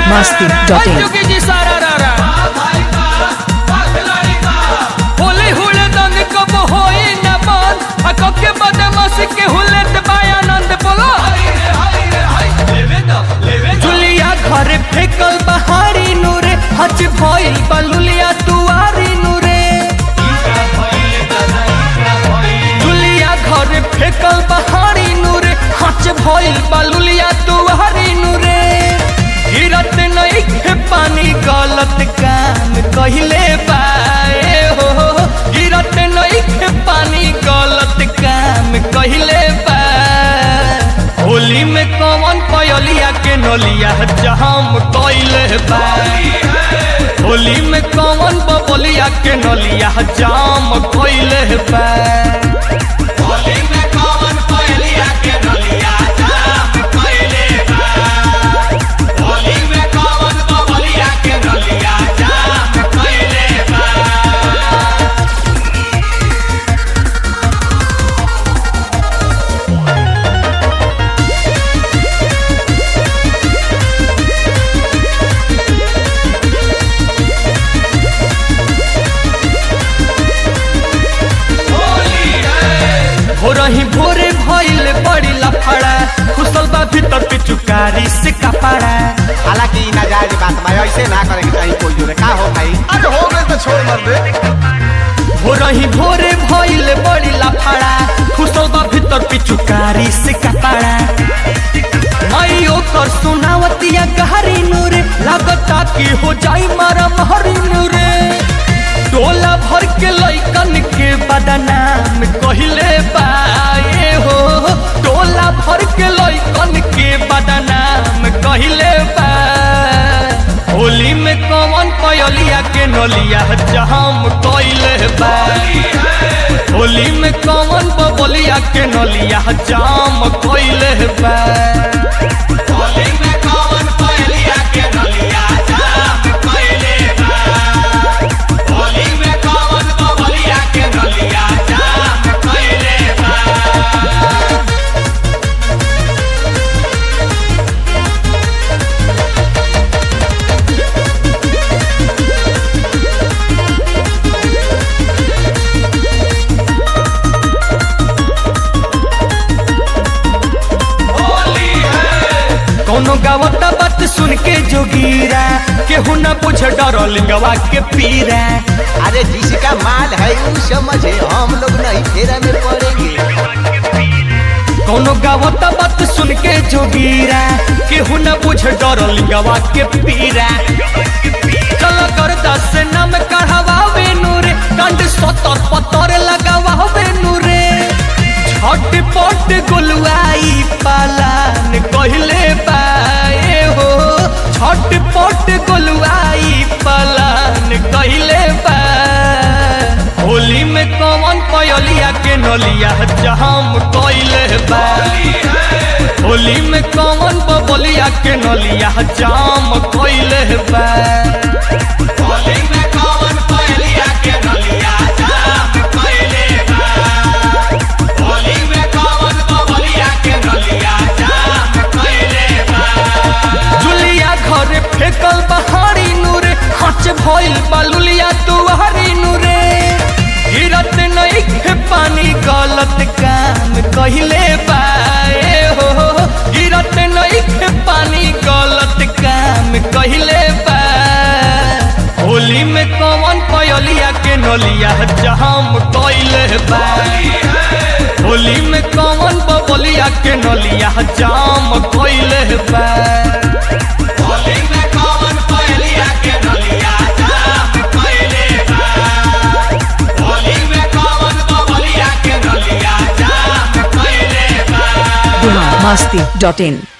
masti.in. जोगी जी सारा रारा होली हुले दंग कब होई न बंद आ कके बदमाशी के हुले दबाय आनंद बोलो जुलिया घर फेकल बहारी नूरे हज भइल बलुलिया तुआरी नूरे जुलिया घर फेकल बहारी नूरे हज भइल बलुलिया तुआरी नूरे गिरत नहीं के पानी गलत काम कहिले बाए हो गिरत नहीं के पानी गलत काम कहिले बा होली में कौन पयलिया के नलिया जहाम कइले बा होली में कौन बबलिया के नलिया जाम कइले बा होली में कौन पयलिया के नलिया जाम कइले बा होली में कौन बबलिया के नलिया जाम कइले बा हो रही भोरे भइल बड़ी लफड़ा खुशल बा भीतर पिचुकारी से कपड़ा हालांकि ई नाजायज बात बा ऐसे ना करे के चाहिए कोई जोरे का हो भाई अरे हो गए तो छोड़ मत दे हो रही भोरे भइल बड़ी लफड़ा खुशल बा भीतर पिचुकारी से कपड़ा मई ओकर सुनावतिया गहरी नूरे लागता कि हो जाई मारा महरी नूरे टोला भर के लइकन के बदनाम कहिले बाए हो टोला भर के लइकन के बदनाम कहिले बा होली में कौन पयलिया के नलिया जहाम कइले बा होली में कौन बबलिया के नलिया जाम कइले बा होली में कौन पयलिया के नलिया जाम कइले बा होली में कौन बबलिया के नलिया जाम कइले बा कौनो गावता बात सुन के जोगीरा केहू न बुझ डरल गवा के पीरा अरे जिसका माल है वो समझे हम लोग नहीं फेरा में पड़ेंगे कौनो गावता बात सुन के जोगीरा केहू न बुझ डरल गवा के पीरा चल कर दस नाम कढ़ावे नूरे कंड सतर पतर लगावे नूरे छट पट गुलवाई पालान कहले बाए हो छट पट गुलवाई पालान कहले बा होली में कौन पयलिया के नलिया जहाम कइले बा होली में कौन बबलिया के नलिया जाम कइले बा होली में कौन पयलिया के नलिया जाम कइले बा होली में कौन बबलिया के नलिया जाम कइले बा जुलिया घर फेकल बहारी नूरे हच भइल बलुलिया तुहारी नूरे गिरत नहीं के पानी गलत काम कहिले बाए हो गिरत नहीं के पानी गलत काम कहिले बा होली में कौन पयलिया के नलिया जहाम कइले बा होली में कौन बबलिया के नलिया जाम कइले बा होली में कौन पयलिया के नलिया जाम कइले बा होली में कौन बबलिया के नलिया जाम कइले बा masti.in.